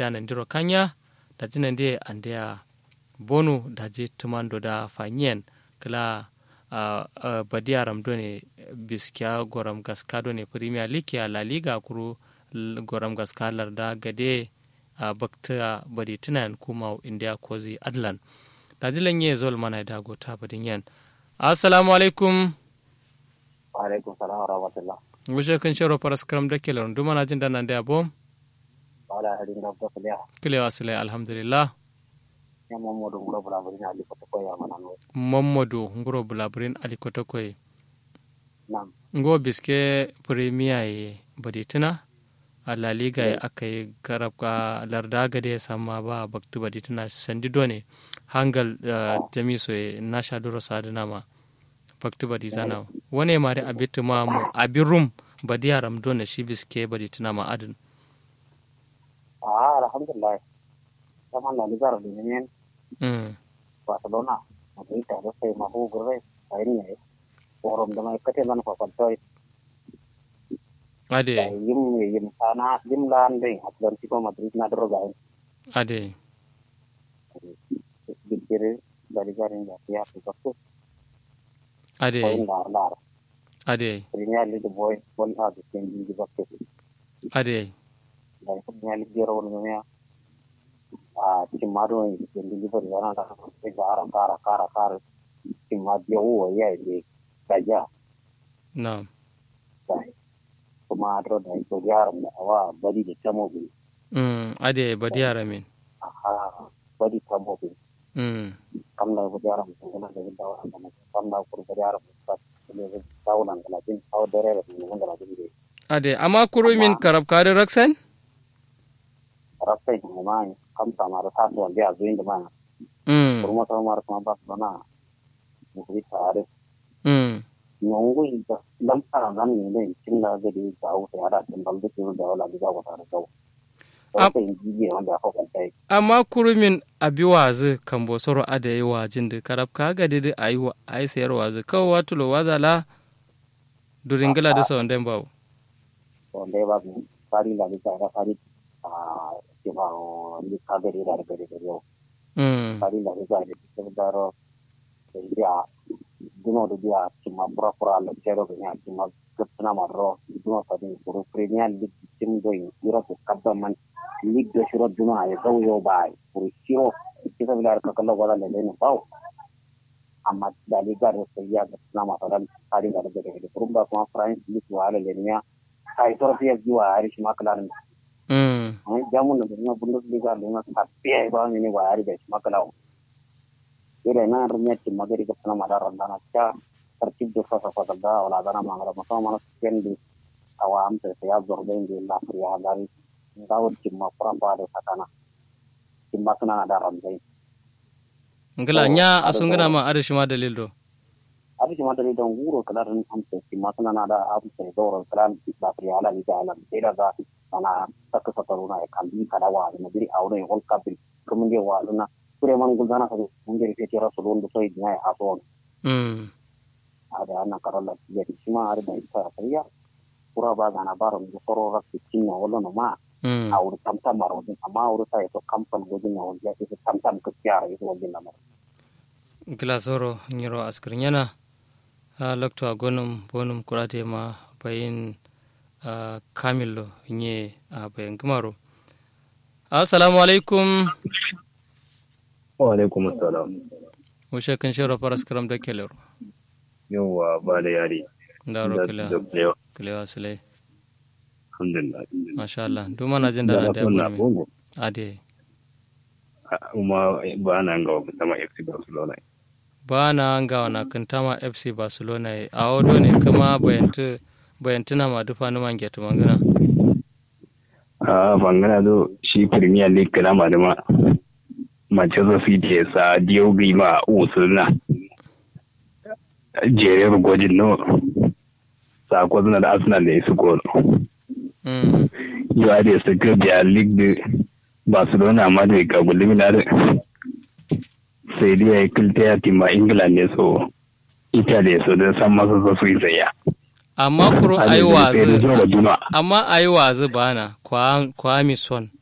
da nan diro kanya da jinan de andia bonu da je tumando da fanyen kala uh, uh, badiyaram do ne biskiya goram gaska do ne premier league ya la liga kuru goram gaska larda gade a bakta badi tunan kuma india kozi adlan da jilan ye zol mana da gota badin yan assalamu alaikum wa alaikum salam wa rahmatullah wuce kan sharo faras karam da kelon duma na jin da nan da yabo wala hadin da ba kuliya kilewa sile alhamdulillah ya mamadu ngoro bula buri ali ko ko ya mana no mamadu ngoro bulaburin alikota koy nam ngo biske premier ye badi tuna a la liga ya aka yi karabka larda gade sama ba baktu badi tuna sandi done hangal uh, jamiso ye na shaduro sadina ma baktu badi zana wane mari abitu ma mu abin rum badi yaram done shi biske badi tuna ma adin ah alhamdulillah sama la liga ro ne mm. barcelona madrid ta da sai ma hu gurbe sai ne forum da mai kate lan ko toy ade yim yim sana yim lan ding atlantico madrid na dro ga ade bigire dari garin da ya fi ko ade point dar dar ade premier league boy bon ha de sen di bakko ade da premier league jero won ne a timado ni sen di bari yana da ke gara kara kara kara timado wo ya ne kaja na sai kuma adro da ko gyara da wa bari da tamo bi mm. ade badi yaramin aha bari tamo bi mm. kam da ko gyara mu kuma da da wa da kam da ko gyara mu ka ne da tawulan da tin taw dare da mun da da bi ade amma kuro min karab kare raksan rasai mu ma kam ta mara ta to da zuin da ma mm. kurma ta mara kuma ba na mu bi tare mm. nyongo ita dan fara nan ne ne cin da ga da ta wuce ada tin balde ke da wala da ga ta da kawo Am- sai ji wanda aka kwanta amma kurumin abi wazi kan bosoro ada yi wajin da karab ka ga didi a yi wa a yi sayar wazi kawo watulo wazala duringila da sawan den bawo wanda ya ba mu fari da ta da fari a ke ba ni ka ga da da da yau mm. fari da ta da ta da ro ya dino da dia cuma pura pura le cero ga ya cuma gapna ma ro dino ta din puru premier league tim do ira ko kabba man league do shiro dino ay gaw yo bay puru shiro kita bilar ka kala wala le ne baw amma da liga do sai ya gapna ma ran fari da da da puru ba kuma france league wala le ne kai to fiya jiwa ari shi makalan mm. jamun da na bundesliga da na tafiya ba ne wa ari da shi makalan ire na runya ti magari ka pana mada randa na cha tertib do fa fa da wala dana mangara masa mana sekian di awam te ya zorbe di la priya dari ngau ti ma pra pa de sakana ti ma kana da randa ngila Oh, nya ada asungina bawo. ma ada shi ma dalil do abi ti ma da don guro kala ran am te ti ma kana na da am te do ro kala ti la priya la ni da la ira da ana tak sataruna e kambi kada wa na biri awre hol kabil kumunge wa na kure man gulzana ka munge ke tira sulun do soy dinai ason mm. ada ana karala ya sima ada da ita saya pura ba gana baro mu soro rak tinna wala no ma mm. awur tam tam maro din amma awur sai to kampan gojin na wanda ita tam tam ka kyara ita wajin na maro ngila soro nyiro askir nyana a lokto a gonum bonum kurate ma bayin uh, kamillo nye a bayin gumaro assalamu alaikum wa alaikum assalam wushe kan shiro faras karam da kelero yawwa ba da yari ndaro da kila da kulewa kilewa sile alhamdulillah masha Allah duma na jin da da na na da kunna gurmi bongo ade kuma ba na ga sama FC Barcelona ba na nga na kantama FC Barcelona ye a odo ne kuma bayantu bayantuna ma dufa ni man getu mangana a bangana do shi Premier League kana ma da ma Manchester City ya sa Diogo ma usulna jerer gwajin no sako suna da Arsenal da su gol mm. ya da su ga League da Barcelona ma da ga gulminar sai dai ya kilta ya tima England ne so Italy so da san masa so su yi tsaya amma kuro ayi sai da wazi zuwa juma amma ayi wazi bana kwa kwa mi son